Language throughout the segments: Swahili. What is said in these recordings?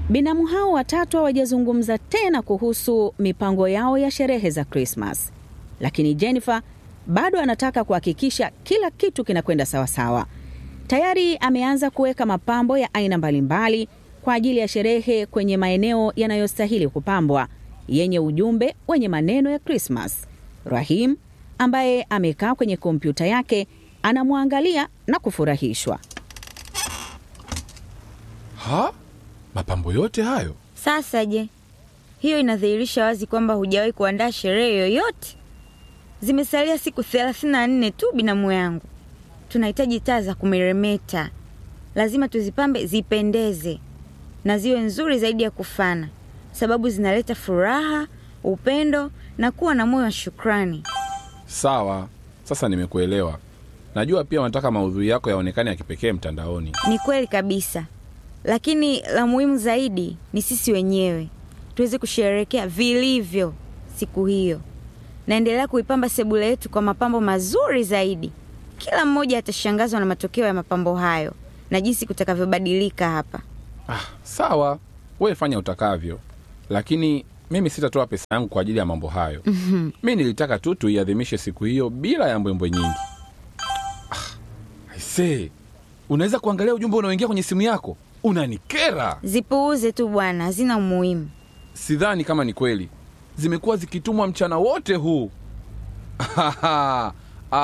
Binamu hao watatu hawajazungumza tena kuhusu mipango yao ya sherehe za Krismas, lakini Jennifer bado anataka kuhakikisha kila kitu kinakwenda sawasawa. Tayari ameanza kuweka mapambo ya aina mbalimbali kwa ajili ya sherehe kwenye maeneo yanayostahili kupambwa yenye ujumbe wenye maneno ya Krismas. Rahim ambaye amekaa kwenye kompyuta yake anamwangalia na kufurahishwa. Ha? Mapambo yote hayo? Sasa je, hiyo inadhihirisha wazi kwamba hujawahi kuandaa sherehe yoyote. Zimesalia siku thelathini na nne tu, binamu yangu. Tunahitaji taa za kumeremeta, lazima tuzipambe zipendeze na ziwe nzuri zaidi ya kufana, sababu zinaleta furaha, upendo na kuwa na moyo wa shukrani. Sawa, sasa nimekuelewa. Najua pia unataka maudhui yako yaonekane ya kipekee mtandaoni. Ni kweli kabisa, lakini la muhimu zaidi ni sisi wenyewe tuweze kusherehekea vilivyo siku hiyo. Naendelea kuipamba sebule yetu kwa mapambo mazuri zaidi. Kila mmoja atashangazwa na matokeo ya mapambo hayo na jinsi kutakavyobadilika hapa. Ah, sawa, wewe fanya utakavyo, lakini mimi sitatoa pesa yangu kwa ajili ya mambo hayo. Mi nilitaka tu tuiadhimishe siku hiyo bila ya mbwembwe nyingi. Ah, aisee, unaweza kuangalia ujumbe unaoingia kwenye simu yako? Unanikera. Zipuuze tu bwana, hazina umuhimu. Sidhani kama ni kweli, zimekuwa zikitumwa mchana wote huu. Aha,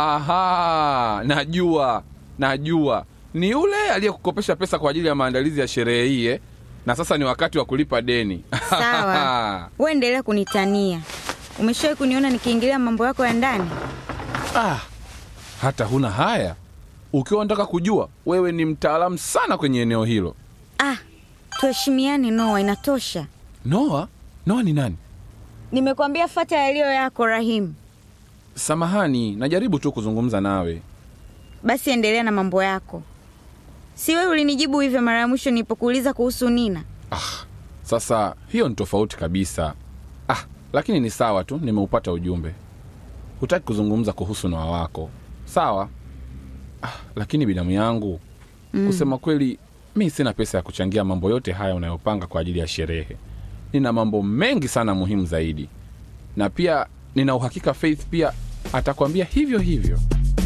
aha, najua, najua ni yule aliyekukopesha pesa kwa ajili ya maandalizi ya sherehe hii eh? na sasa ni wakati wa kulipa deni. Sawa, wewe endelea kunitania. Umeshawahi kuniona nikiingilia mambo yako ya ndani? Ah, hata huna haya. Ukiwa unataka kujua, wewe ni mtaalamu sana kwenye eneo hilo. Ah, tuheshimiane Noa, inatosha. Noa, Noa ni nani? Nimekwambia fata yaliyo yako Rahim. Samahani, najaribu tu kuzungumza nawe. Basi endelea na mambo yako. Si wewe ulinijibu hivyo mara ya mwisho nilipokuuliza kuhusu Nina? Ah, sasa hiyo ni tofauti kabisa. Ah, lakini ni sawa tu, nimeupata ujumbe. Hutaki kuzungumza kuhusu Noa wako, sawa? Ah, lakini binamu yangu mm, kusema kweli, mi sina pesa ya kuchangia mambo yote haya unayopanga kwa ajili ya sherehe. Nina mambo mengi sana muhimu zaidi, na pia nina uhakika Faith pia atakwambia hivyo hivyo.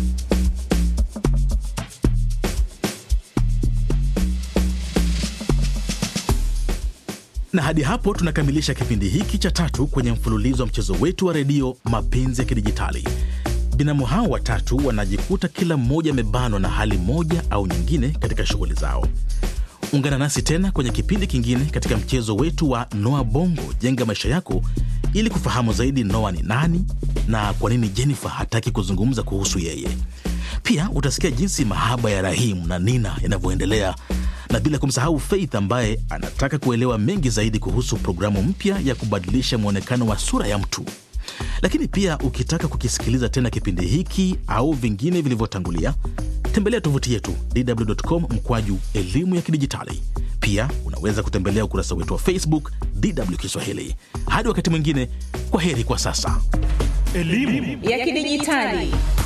na hadi hapo tunakamilisha kipindi hiki cha tatu kwenye mfululizo wa mchezo wetu wa redio mapenzi ya kidijitali binamu hao watatu wanajikuta kila mmoja amebanwa na hali moja au nyingine katika shughuli zao ungana nasi tena kwenye kipindi kingine katika mchezo wetu wa noa bongo jenga maisha yako ili kufahamu zaidi noa ni nani na kwa nini jennifer hataki kuzungumza kuhusu yeye pia utasikia jinsi mahaba ya rahimu na nina yanavyoendelea na bila kumsahau Faith ambaye anataka kuelewa mengi zaidi kuhusu programu mpya ya kubadilisha mwonekano wa sura ya mtu. Lakini pia ukitaka kukisikiliza tena kipindi hiki au vingine vilivyotangulia, tembelea tovuti yetu dw.com mkwaju elimu ya kidijitali. Pia unaweza kutembelea ukurasa wetu wa Facebook DW Kiswahili. Hadi wakati mwingine, kwa heri kwa sasa. ya kidijitali